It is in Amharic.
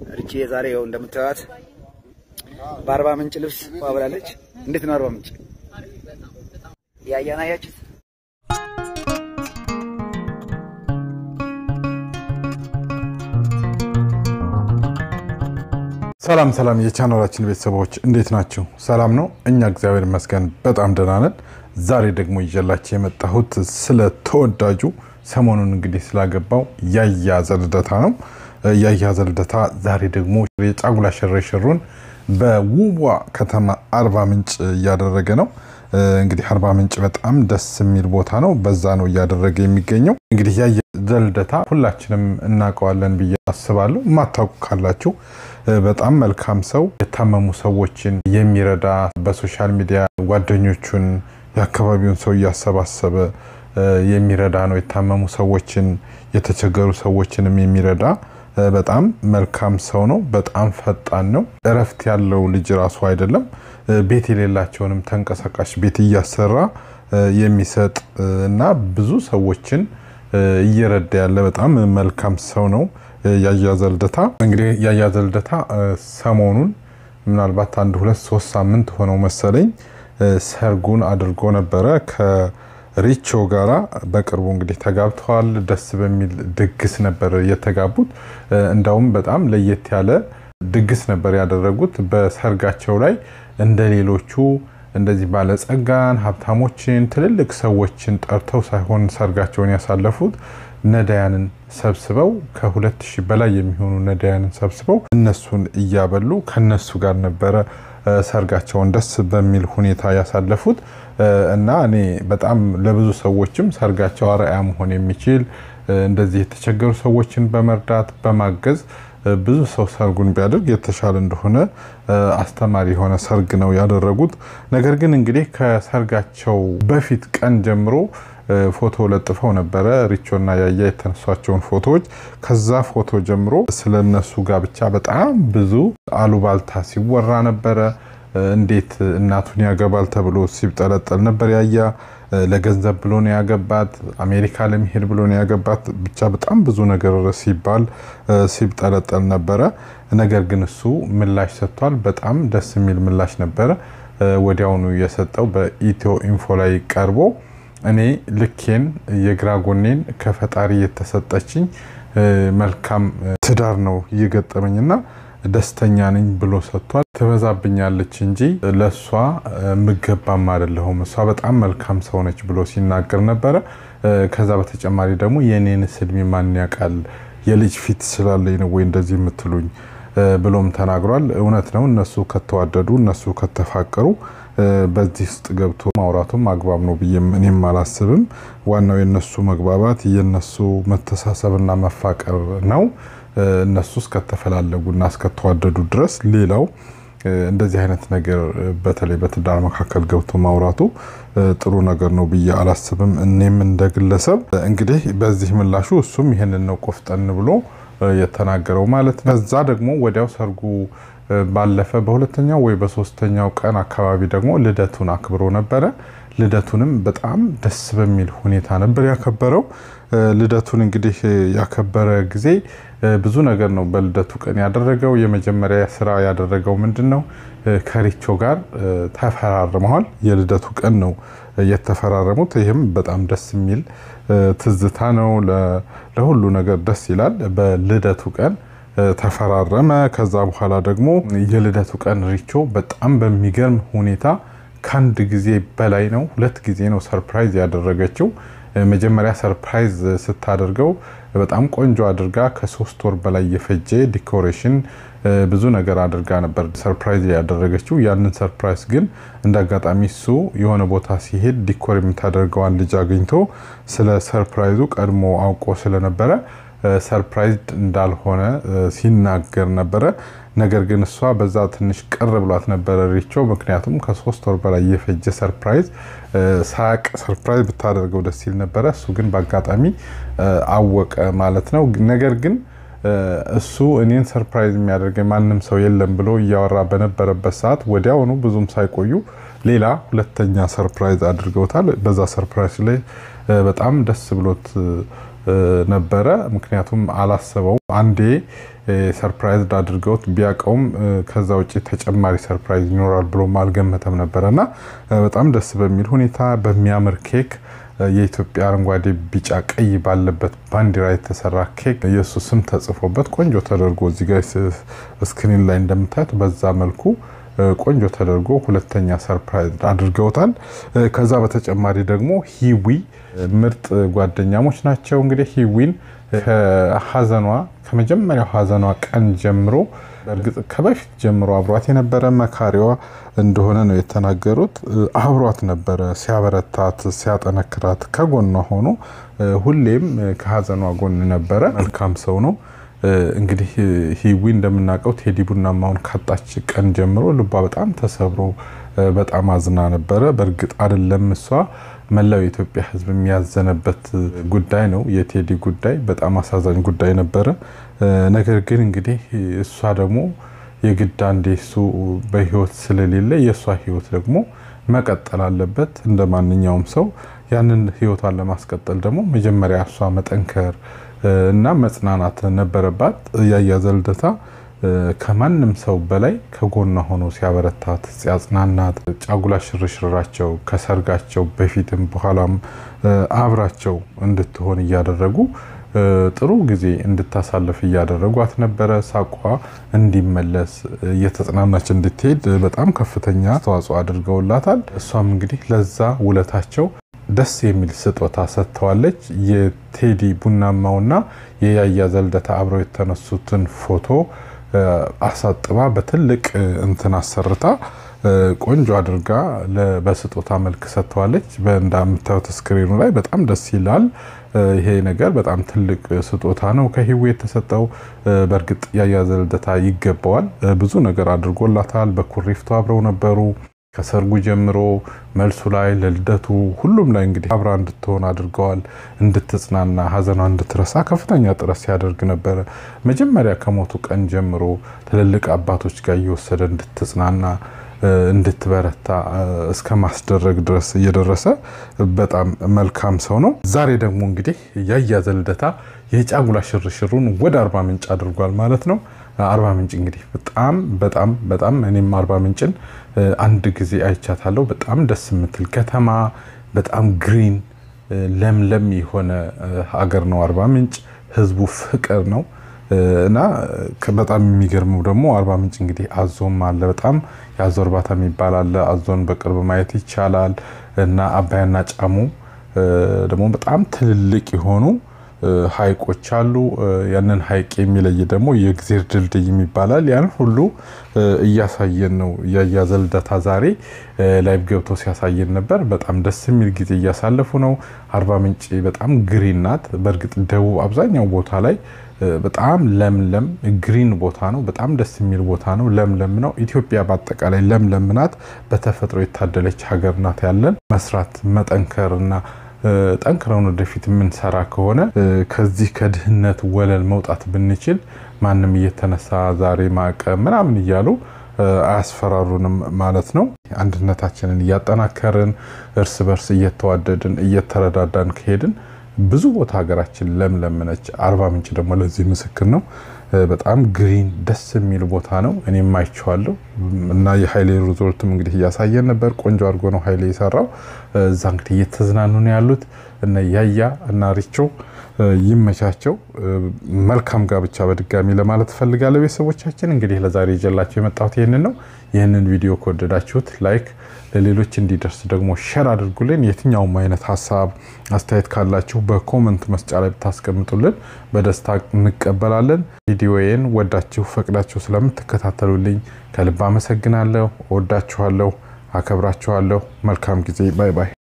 ርቺ የዛሬ ይኸው እንደምታዩት በአርባ ምንጭ ልብስ ዋብላለች። እንዴት ነው አርባ ምንጭ ያያን አያችሁት? ሰላም ሰላም የቻናላችን ቤተሰቦች እንዴት ናችሁ? ሰላም ነው። እኛ እግዚአብሔር ይመስገን በጣም ደህና ነን። ዛሬ ደግሞ ይዤላችሁ የመጣሁት ስለ ተወዳጁ ሰሞኑን እንግዲህ ስላገባው ያያ ዘልደታ ነው። ያያ ዘልደታ ዛሬ ደግሞ የጫጉላ ሽርሽሩን በውቧ ከተማ አርባ ምንጭ እያደረገ ነው። እንግዲህ አርባ ምንጭ በጣም ደስ የሚል ቦታ ነው። በዛ ነው እያደረገ የሚገኘው። እንግዲህ ያያ ዘልደታ ሁላችንም እናውቀዋለን ብዬ አስባለሁ። የማታውቁ ካላችሁ በጣም መልካም ሰው፣ የታመሙ ሰዎችን የሚረዳ በሶሻል ሚዲያ ጓደኞቹን፣ የአካባቢውን ሰው እያሰባሰበ የሚረዳ ነው። የታመሙ ሰዎችን፣ የተቸገሩ ሰዎችንም የሚረዳ በጣም መልካም ሰው ነው። በጣም ፈጣን ነው። እረፍት ያለው ልጅ ራሱ አይደለም። ቤት የሌላቸውንም ተንቀሳቃሽ ቤት እያሰራ የሚሰጥ እና ብዙ ሰዎችን እየረዳ ያለ በጣም መልካም ሰው ነው ያያ ዘልደታ። እንግዲህ ያያ ዘልደታ ሰሞኑን ምናልባት አንድ ሁለት ሶስት ሳምንት ሆነው መሰለኝ ሰርጉን አድርጎ ነበረ ከሪቾ ጋራ በቅርቡ እንግዲህ ተጋብተዋል። ደስ በሚል ድግስ ነበር የተጋቡት። እንዳውም በጣም ለየት ያለ ድግስ ነበር ያደረጉት። በሰርጋቸው ላይ እንደ ሌሎቹ እንደዚህ ባለጸጋን፣ ሀብታሞችን፣ ትልልቅ ሰዎችን ጠርተው ሳይሆን ሰርጋቸውን ያሳለፉት ነዳያንን ሰብስበው ከሁለት ሺህ በላይ የሚሆኑ ነዳያንን ሰብስበው እነሱን እያበሉ ከነሱ ጋር ነበረ ሰርጋቸውን ደስ በሚል ሁኔታ ያሳለፉት እና እኔ በጣም ለብዙ ሰዎችም ሰርጋቸው አርአያ መሆን የሚችል እንደዚህ የተቸገሩ ሰዎችን በመርዳት በማገዝ ብዙ ሰው ሰርጉን ቢያደርግ የተሻለ እንደሆነ አስተማሪ የሆነ ሰርግ ነው ያደረጉት። ነገር ግን እንግዲህ ከሰርጋቸው በፊት ቀን ጀምሮ ፎቶ ለጥፈው ነበረ ሪቾና ያያ የተነሷቸውን ፎቶዎች። ከዛ ፎቶ ጀምሮ ስለነሱ ጋብቻ በጣም ብዙ አሉባልታ ሲወራ ነበረ። እንዴት እናቱን ያገባል ተብሎ ሲጠለጠል ነበር ያያ ለገንዘብ ብሎ ነው ያገባት፣ አሜሪካ ለመሄድ ብሎ ነው ያገባት። ብቻ በጣም ብዙ ነገር ሲባል ሲጠለጠል ነበረ። ነገር ግን እሱ ምላሽ ሰጥቷል። በጣም ደስ የሚል ምላሽ ነበረ ወዲያውኑ የሰጠው በኢትዮ ኢንፎ ላይ ቀርቦ እኔ ልኬን የግራ ጎኔን ከፈጣሪ የተሰጠችኝ መልካም ትዳር ነው እየገጠመኝና ደስተኛ ነኝ ብሎ ሰጥቷል። ትበዛብኛለች እንጂ ለእሷ ምገባም አይደለሁም፣ እሷ በጣም መልካም ሰው ነች ብሎ ሲናገር ነበረ። ከዛ በተጨማሪ ደግሞ የእኔንስ እድሜ ማን ያውቃል የልጅ ፊት ስላለኝ ነው ወይ እንደዚህ የምትሉኝ ብሎም ተናግሯል። እውነት ነው። እነሱ ከተዋደዱ እነሱ ከተፋቀሩ በዚህ ውስጥ ገብቶ ማውራቱም አግባብ ነው ብዬ እኔም አላስብም። ዋናው የነሱ መግባባት የነሱ መተሳሰብና መፋቀር ነው። እነሱ እስከተፈላለጉና እስከተዋደዱ ድረስ ሌላው እንደዚህ አይነት ነገር በተለይ በትዳር መካከል ገብቶ ማውራቱ ጥሩ ነገር ነው ብዬ አላስብም። እኔም እንደ ግለሰብ እንግዲህ በዚህ ምላሹ እሱም ይህንን ነው ቆፍጠን ብሎ የተናገረው ማለት ነው። ከዛ ደግሞ ወዲያው ሰርጉ ባለፈ በሁለተኛው ወይ በሶስተኛው ቀን አካባቢ ደግሞ ልደቱን አክብሮ ነበረ። ልደቱንም በጣም ደስ በሚል ሁኔታ ነበር ያከበረው። ልደቱን እንግዲህ ያከበረ ጊዜ ብዙ ነገር ነው በልደቱ ቀን ያደረገው። የመጀመሪያ ስራ ያደረገው ምንድን ነው? ከሪቾ ጋር ተፈራርመዋል። የልደቱ ቀን ነው የተፈራረሙት። ይህም በጣም ደስ የሚል ትዝታ ነው። ለሁሉ ነገር ደስ ይላል። በልደቱ ቀን ተፈራረመ። ከዛ በኋላ ደግሞ የልደቱ ቀን ሪቾ በጣም በሚገርም ሁኔታ ከአንድ ጊዜ በላይ ነው፣ ሁለት ጊዜ ነው ሰርፕራይዝ ያደረገችው። መጀመሪያ ሰርፕራይዝ ስታደርገው በጣም ቆንጆ አድርጋ ከሶስት ወር በላይ የፈጀ ዲኮሬሽን ብዙ ነገር አድርጋ ነበር ሰርፕራይዝ ያደረገችው። ያንን ሰርፕራይዝ ግን እንደ አጋጣሚ እሱ የሆነ ቦታ ሲሄድ ዲኮር የምታደርገዋን ልጅ አግኝቶ ስለ ሰርፕራይዙ ቀድሞ አውቆ ስለነበረ ሰርፕራይዝድ እንዳልሆነ ሲናገር ነበረ። ነገር ግን እሷ በዛ ትንሽ ቅር ብሏት ነበረ ሪቾ። ምክንያቱም ከሶስት ወር በላይ የፈጀ ሰርፕራይዝ ሳቅ ሰርፕራይዝ ብታደርገው ደስ ይል ነበረ። እሱ ግን በአጋጣሚ አወቀ ማለት ነው። ነገር ግን እሱ እኔን ሰርፕራይዝ የሚያደርገኝ ማንም ሰው የለም ብሎ እያወራ በነበረበት ሰዓት ወዲያውኑ ብዙም ሳይቆዩ ሌላ ሁለተኛ ሰርፕራይዝ አድርገውታል። በዛ ሰርፕራይዝ ላይ በጣም ደስ ብሎት ነበረ። ምክንያቱም አላሰበው አንዴ ሰርፕራይዝ አድርገውት ቢያውቀውም ከዛ ውጭ ተጨማሪ ሰርፕራይዝ ይኖራል ብሎም አልገመተም ነበረ እና በጣም ደስ በሚል ሁኔታ በሚያምር ኬክ የኢትዮጵያ አረንጓዴ፣ ቢጫ፣ ቀይ ባለበት ባንዲራ የተሰራ ኬክ የእሱ ስም ተጽፎበት ቆንጆ ተደርጎ እዚህ ጋ ስክሪን ላይ እንደምታዩት በዛ መልኩ ቆንጆ ተደርጎ ሁለተኛ ሰርፕራይዝ አድርገውታል። ከዛ በተጨማሪ ደግሞ ሂዊ ምርጥ ጓደኛሞች ናቸው። እንግዲህ ሂዊን ከሀዘኗ ከመጀመሪያው ሀዘኗ ቀን ጀምሮ በእርግጥ ከበፊት ጀምሮ አብሯት የነበረ መካሪዋ እንደሆነ ነው የተናገሩት። አብሯት ነበረ ሲያበረታት፣ ሲያጠነክራት ከጎኗ ሆኖ ሁሌም ከሀዘኗ ጎን ነበረ። መልካም ሰው ነው። እንግዲህ ሂዊ እንደምናውቀው ቴዲ ቡናማውን ካጣች ቀን ጀምሮ ልቧ በጣም ተሰብሮ በጣም አዝና ነበረ። በእርግጥ አይደለም እሷ መላው የኢትዮጵያ ሕዝብ የሚያዘነበት ጉዳይ ነው። የቴዲ ጉዳይ በጣም አሳዛኝ ጉዳይ ነበረ። ነገር ግን እንግዲህ እሷ ደግሞ የግድ አንዴ እሱ በህይወት ስለሌለ የእሷ ህይወት ደግሞ መቀጠል አለበት እንደ ማንኛውም ሰው። ያንን ህይወቷን ለማስቀጠል ደግሞ መጀመሪያ እሷ መጠንከር እና መጽናናት ነበረባት። ያያ ዘልደታ ከማንም ሰው በላይ ከጎኗ ሆኖ ሲያበረታት ሲያጽናናት፣ ጫጉላ ሽርሽራቸው ከሰርጋቸው በፊትም በኋላም አብራቸው እንድትሆን እያደረጉ ጥሩ ጊዜ እንድታሳልፍ እያደረጓት ነበረ። ሳቋ እንዲመለስ እየተጽናናች እንድትሄድ በጣም ከፍተኛ አስተዋጽኦ አድርገውላታል። እሷም እንግዲህ ለዛ ውለታቸው ደስ የሚል ስጦታ ሰጥተዋለች። የቴዲ ቡናማውና የያያ ዘልደታ አብረው የተነሱትን ፎቶ አሳጥባ በትልቅ እንትን አሰርታ ቆንጆ አድርጋ በስጦታ መልክ ሰጥተዋለች። እንደምታዩት ስክሪኑ ላይ በጣም ደስ ይላል። ይሄ ነገር በጣም ትልቅ ስጦታ ነው ከሂዊ የተሰጠው። በእርግጥ ያያ ዘልደታ ይገባዋል። ብዙ ነገር አድርጎላታል። በኩሪፍቱ አብረው ነበሩ ከሰርጉ ጀምሮ መልሱ ላይ ለልደቱ ሁሉም ላይ እንግዲህ አብራ እንድትሆን አድርገዋል። እንድትጽናና ሀዘኗ እንድትረሳ ከፍተኛ ጥረት ሲያደርግ ነበረ። መጀመሪያ ከሞቱ ቀን ጀምሮ ትልልቅ አባቶች ጋር እየወሰደ እንድትጽናና እንድትበረታ እስከ ማስደረግ ድረስ እየደረሰ በጣም መልካም ሰው ነው። ዛሬ ደግሞ እንግዲህ ያያ ዘልደታ የጫጉላ ሽርሽሩን ወደ አርባ ምንጭ አድርጓል ማለት ነው። አርባ ምንጭ እንግዲህ በጣም በጣም በጣም እኔም አርባ ምንጭን አንድ ጊዜ አይቻታለሁ። በጣም ደስ የምትል ከተማ፣ በጣም ግሪን ለምለም የሆነ ሀገር ነው አርባ ምንጭ። ህዝቡ ፍቅር ነው እና በጣም የሚገርመው ደግሞ አርባ ምንጭ እንግዲህ አዞም አለ። በጣም የአዞ እርባታ የሚባል አለ። አዞን በቅርብ ማየት ይቻላል እና አባያና ጫሙ ደግሞ በጣም ትልልቅ የሆኑ ሀይቆች አሉ። ያንን ሀይቅ የሚለይ ደግሞ የእግዜር ድልድይ ይባላል። ያን ሁሉ እያሳየን ነው። ያያ ዘልደታ ዛሬ ላይቭ ገብቶ ሲያሳየን ነበር። በጣም ደስ የሚል ጊዜ እያሳለፉ ነው። አርባ ምንጭ በጣም ግሪን ናት። በእርግጥ ደቡብ አብዛኛው ቦታ ላይ በጣም ለምለም ግሪን ቦታ ነው። በጣም ደስ የሚል ቦታ ነው። ለምለም ነው። ኢትዮጵያ በአጠቃላይ ለምለም ናት። በተፈጥሮ የታደለች ሀገር ናት። ያለን መስራት መጠንከር እና ጠንክረውን ወደፊት የምንሰራ ከሆነ ከዚህ ከድህነት ወለል መውጣት ብንችል ማንም እየተነሳ ዛሬ ማዕቀብ ምናምን እያሉ አያስፈራሩንም ማለት ነው። አንድነታችንን እያጠናከርን እርስ በርስ እየተዋደድን እየተረዳዳን ከሄድን ብዙ ቦታ ሀገራችን ለምለም ነች። አርባ ምንጭ ደግሞ ለዚህ ምስክር ነው። በጣም ግሪን ደስ የሚል ቦታ ነው። እኔም አይቼዋለሁ እና የሀይሌ ሪዞርትም እንግዲህ እያሳየን ነበር። ቆንጆ አድርጎ ነው ሀይሌ የሰራው። እዛ እንግዲህ እየተዝናኑ ነው ያሉት እነ ያያ እና ሪቾ ይመቻቸው። መልካም ጋብቻ በድጋሚ ለማለት እፈልጋለሁ። ቤተሰቦቻችን እንግዲህ ለዛሬ ይዤላችሁ የመጣሁት ይህንን ነው። ይህንን ቪዲዮ ከወደዳችሁት ላይክ፣ ለሌሎች እንዲደርስ ደግሞ ሼር አድርጉልን። የትኛውም አይነት ሀሳብ አስተያየት ካላችሁ በኮመንት መስጫ ላይ ብታስቀምጡልን በደስታ እንቀበላለን። ቪዲዮዬን ወዳችሁ ፈቅዳችሁ ስለምትከታተሉልኝ ከልብ አመሰግናለሁ። እወዳችኋለሁ፣ አከብራችኋለሁ። መልካም ጊዜ። ባይ ባይ